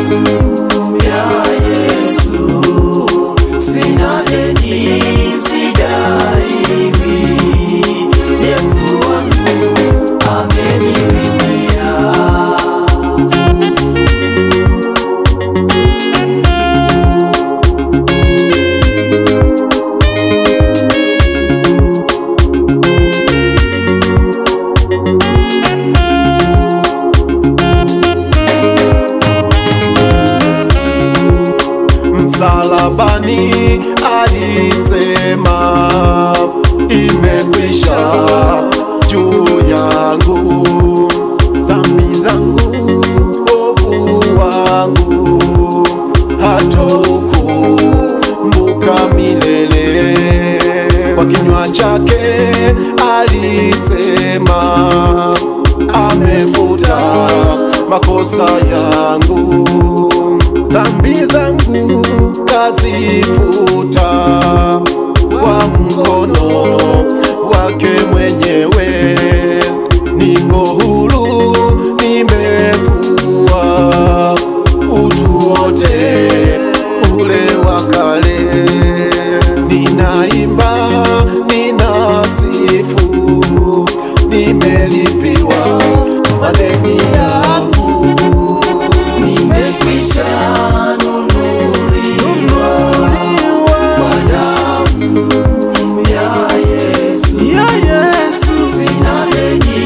ya Yesu, sina deni, sidaiwi. Yesu wangu amenilipia. Msalabani alisema imekwisha juu yangu, dhambi zangu, ovu wangu hataukumbuka milele. Kwa kinywa chake alisema amefuta makosa yangu, dhambi zangu kazifuta kwa mkono wake mwenyewe. Niko huru, nimevua utu wote ule wa kale. Ninaimba, ninasifu, nimelipiwa madeni yangu. Nimekwisha nunuliwa kwa damu ya Yesu. Sina deni,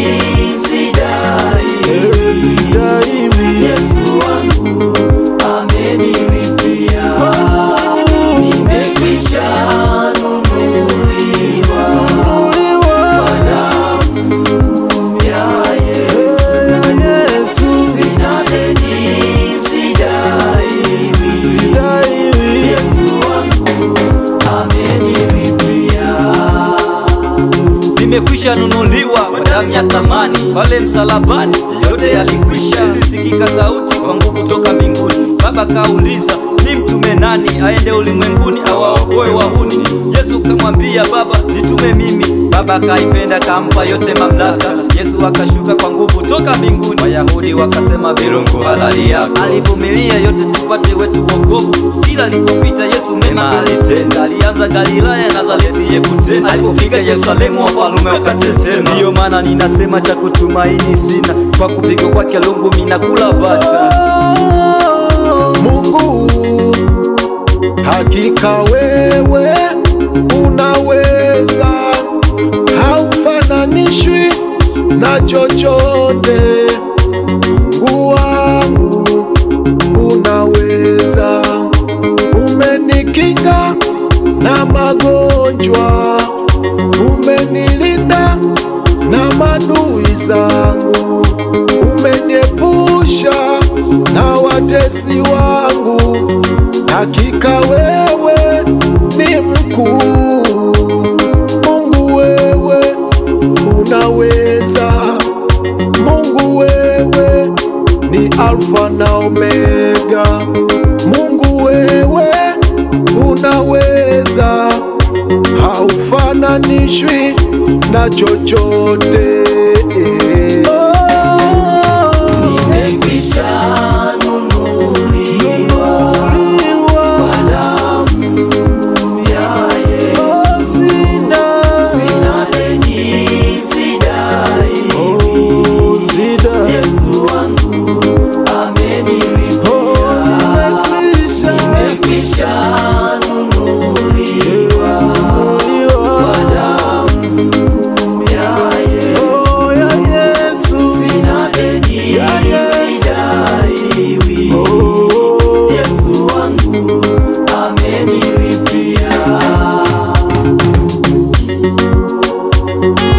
sidaiwi. Yesu wangu amenilipia. Nimekwisha nunuliwa kwa damu ya Yesu. Sina deni, sidaiwi. Yesu wangu amenilipia. nimekwisha nunuliwa kwa damu ya thamani pale msalabani, yote yalikwisha. Ilisikika sauti kwa nguvu toka mbinguni, Baba kauliza ni mtume nani aende ulimwenguni awaokoe wahuni? Yesu kamwambia Baba, nitume mimi. Baba akaipenda kampa yote mamlaka. Yesu akashuka kwa nguvu toka mbinguni, Wayahudi wakasema virungu halali yako. Alivumilia yote tupate wetu wokovu, kila alipopita Yesu mema alitenda. Alianza Galilaya, Nazareti yekutenda, alipofika Yerusalemu wafalume wakatetema. Ndiyo maana ninasema cha kutumaini sina, kwa kupigwa kwake lungu minakula bata. Mungu, hakika wewe unaweza, haufananishwi na chochote. Mungu wangu, unaweza, umenikinga na magonjwa, umenilinda na madui zangu, umeniepusha na watesi wangu. Hakika wewe ni mkuu, Mungu wewe unaweza, Mungu wewe ni Alfa na Omega, Mungu wewe unaweza, haufananishwi na chochote. Nimekwisha nunuliwa kwa damu ya Yesu. Sina deni, sidaiwi. Yesu wangu amenilipia. Nimekwisha nunuliwa kwa damu ya Yesu. Sina deni, sidaiwi. Yesu wangu amenilipia.